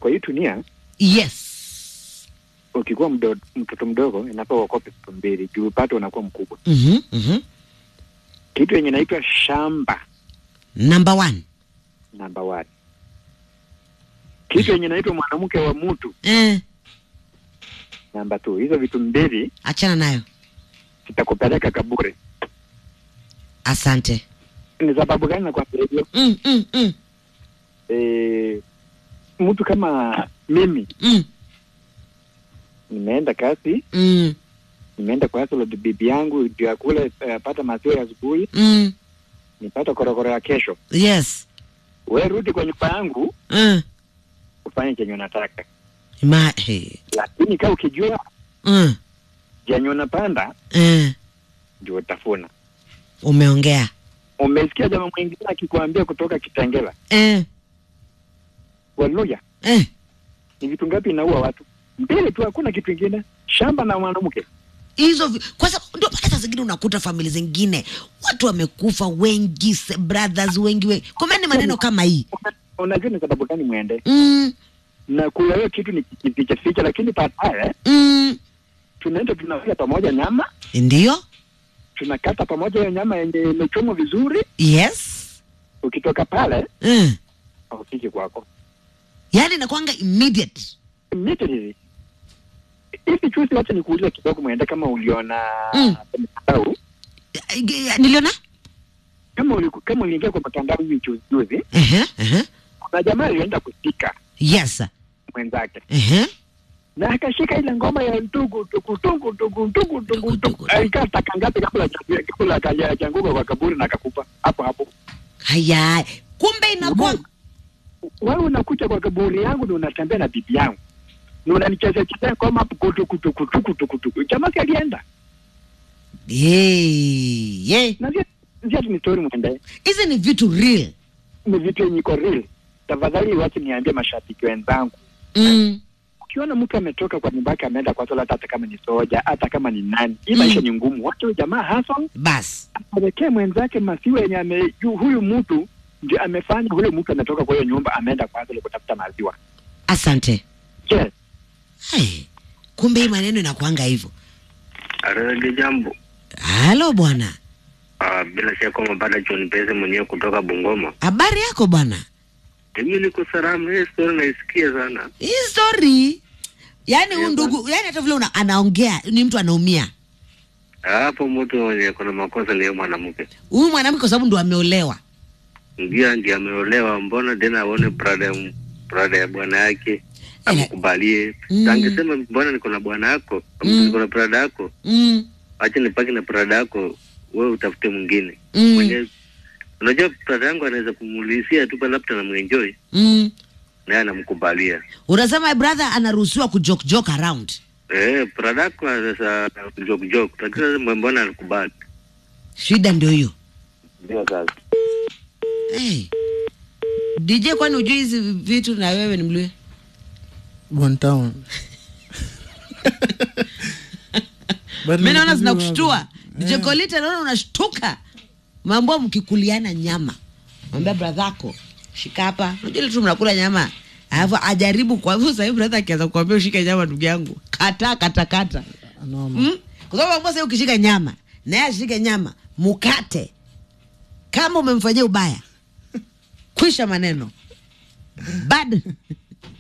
kwa hii dunia yes ukikuwa mdo, mtoto mdogo inafaa uokope vitu mbili juu pato unakuwa mkubwa mm-hmm, mm-hmm. kitu yenye inaitwa shamba number one namba one kitu yenye inaitwa mwanamke wa mtu eh, namba two hizo vitu mbili achana nayo zitakupeleka kaburi asante ni sababu gani nakwambia hivyo mm, mm, mm, e, mtu kama mimi mm, nimeenda kazi mm, nimeenda kwa hustle bibi yangu ndio akule uh, pata maziwa ya asubuhi mm. nipata korokoro ya kesho yes we rudi kwa nyumba yangu mm. ufanye chenye unataka Ma, hey. lakini kaa ukijua mm. jenye unapanda eh, ndio utafuna umeongea umesikia jamaa mwingine akikwambia kutoka kitengela eh, waluya eh. ni vitu ngapi inaua watu mbele tu hakuna kitu ingine shamba na mwanamke hizo vi- kwa sababu ndio maana saa zingine unakuta famili zingine watu wamekufa wengi se- brothers wengi wengi komeni maneno kama hii Una- unajua ni sababu gani mwende mm, na kula hiyo kitu ni kificha ficha lakini baadaye mm. tunaenda tunakula pamoja nyama ndio tunakata pamoja hiyo nyama yenye imechomwa vizuri yes ukitoka pale mm. haufiki kwako yaani inakwanga immediate immediately hivi chuzi wacha nikuulize kidogo mwende kama uliona Mm. kwa mtandao Eh, eh, niliona kama uliku, kama uliingia kwa mtandao hivi juzi juzi uh-huh, uh-huh. kuna jamaa alienda kushika yes mwenzake uh-huh. na akashika ile ngoma ya ndugu ndugu ndugu ndugu ndugu ndugu ndugu alikaa taka ngapi kabla cha- kabla kaja changuka kwa kaburi na akakufa hapo hapo haya kumbe inakuwa wewe unakuja kwa kaburi yangu na unatembea na bibi yangu na unanichezea chezea ngoma hapo kutu kutu kutu kutu kutu jamaa si alienda Hey, yeah. na zia zia ni story mwende hizi ni vitu real ni vitu yenye iko real tafadhali wache niambie mashabiki wenzangu mm. ukiona mtu ametoka kwa nyumba yake ameenda kwa sola hata kama ni soja hata kama ni nani hii Mm. maisha ni ngumu wacha huyu jamaa hustle bas apelekee mwenzake maziwa yenye ame yu- huyu mtu ndio amefanya huyo mtu ametoka kwa hiyo nyumba ameenda kwa hustle kutafuta maziwa asante je hey. kumbe hii maneno inakwanga hivyo Arege jambo. halo bwana Ah, bila shaka umepata John Pese mwenyewe kutoka Bungoma. habari yako bwana Mimi niko salama, hii story naisikia sana. hii story yaani huyu Yeah, ndugu yaani hata vile una, anaongea ni mtu anaumia Hapo mtu mwenye kuna makosa ni yeye mwanamke. huyu mwanamke kwa sababu ndo ameolewa Ndio ndiye ameolewa, mbona tena aone prada ya prada ya bwana yake amkubalie. Mm. Angesema mbona niko na bwana yako, Mm. niko na prada yako, mm. acha nipaki na prada yako, wewe utafute mwingine. Mm. Mwenye unajua prada yangu anaweza kumulisia tu pale labda namuenjoy Mm. naye anamkubalia. unasema brother anaruhusiwa kujoke joke around Eh, prada yako sasa joke joke, lakini sasa mbona anakubali? shida ndio hiyo Ndio sasa. hey. dj kwani ujui hizi vitu na wewe ni mlue One town. But mi naona nilikuwa- zinakushtua dj Eh. kolita naona unashtuka mambo mkikuliana nyama mwambia bradhako shika hapa unajua ile tu mnakula nyama alafu ajaribu kwa hivyo sahii bradha akianza kuambia ushike nyama ndugu yangu kata kata kata Noma. mm? kwa sababu ambao sahii ukishika nyama naye ashike nyama mukate kama umemfanyia ubaya kwisha maneno bad